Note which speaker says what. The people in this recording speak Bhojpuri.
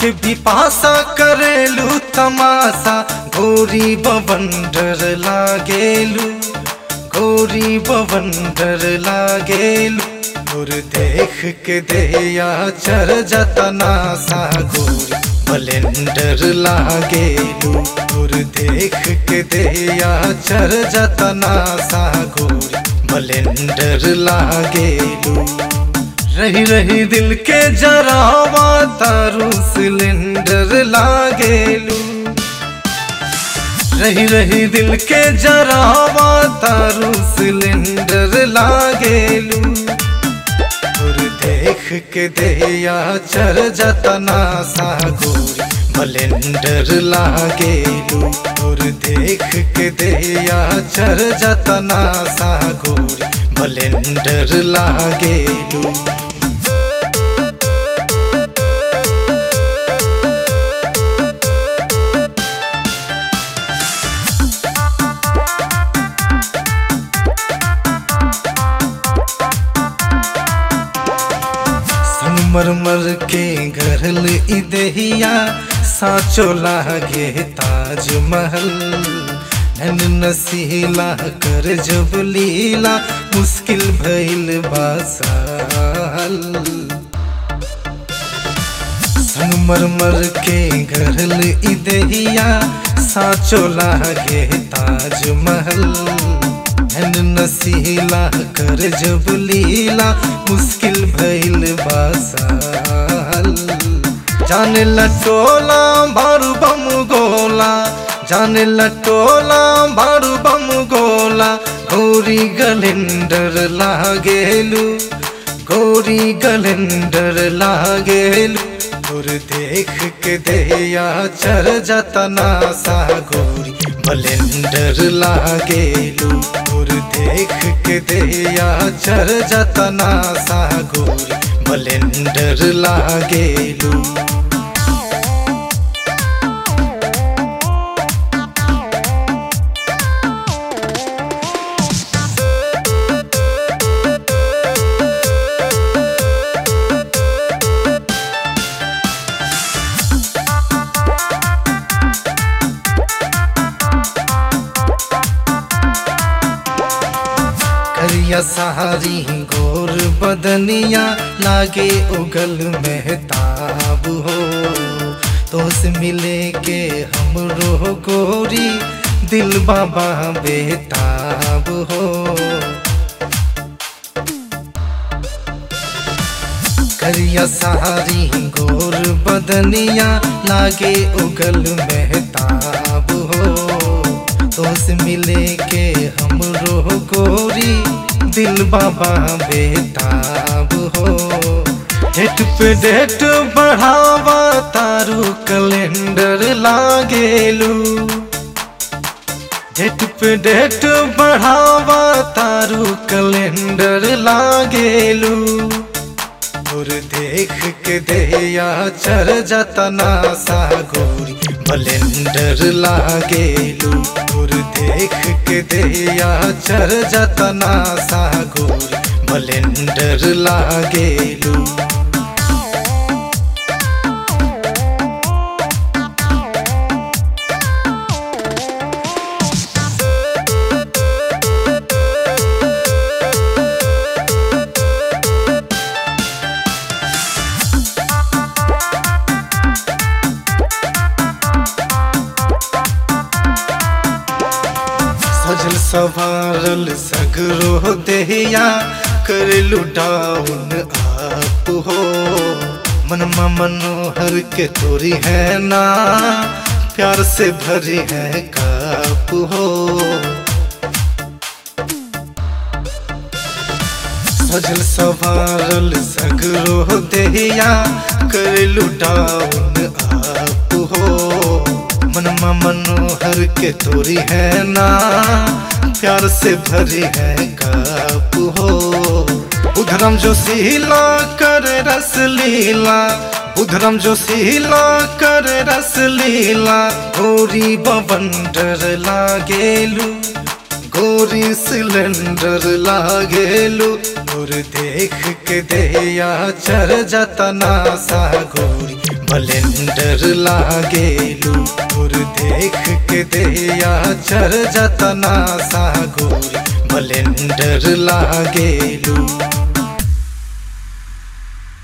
Speaker 1: के बिपासा करेलू तमाशा गोरी बवंडर लागेलू गोरी बवंडर लागेलू और देख के देया चर जतना सा गोरी बलेंडर लागेलू और देख के देया चर जतना सा गोरी बलेंडर लागेलू रही रही दिल के जरावा तारू सिलेंडर लागेलू रही रही दिल के जरावा तारू सिलेंडर लागेलू और देख के देया चर जतना सा गोरी बलेंडर लागेलू और देख के देया चर जतना सा गोरी बलेंडर लागेलू संगमरमर के घरल इदहिया साचो लागे ताजमहल नन नसीला कर जब लीला मुश्किल भइल बासाल संगमरमर के घरल इदहिया साचो लागे ताजमहल नन नसीला कर जब लीला मुश्किल भइल बासाल जाने लटोला भारू बम गोला जाने लटोला भारू बम गोला गौरी गलेंडर लागेलू गौरी गलेंडर लागेलू और देख के देया चर जतना सा गोरी बलेंडर लागेलू और देख के देया चर जतना सा गोरी बलेंडर लागेलू करिया सहारी गोर बदनिया लागे उगल महताब हो तो से मिले के हमरो गोरी दिल बाबा बेताब हो करिया सहारी गोर बदनिया लागे उगल महताब हो तो से मिले के हमरो गोरी दिल बाबा बेताब हो डेट पे डेट बढ़ावा तारू कैलेंडर लागेलू डेट पे डेट बढ़ावा तारू कैलेंडर लागेलू और देख के देया चर जतना सा गोरी बलेंडर लागेलू और देख के देया चर जतना सा गोरी बलेंडर लागेलू सजल सवारल सगरो देहिया कर लुटाउन आप हो मनमा मनोहर के तोरी है ना प्यार से भरी है काप हो सजल सवारल सगरो देहिया कर लुटाउन आप हो मनमा मनोहर के तोरी है ना प्यार से भरी है काप हो उधरम जो सीला कर रस लीला उधरम जो सीला कर रस लीला गोरी बवंडर लागेलू गोरी सिलेंडर लागेलू और देख के देया चर जतना सा गोरी बलेंडर लागेलू और देख के देया चर जतना सा गोरी बलेंडर लागेलू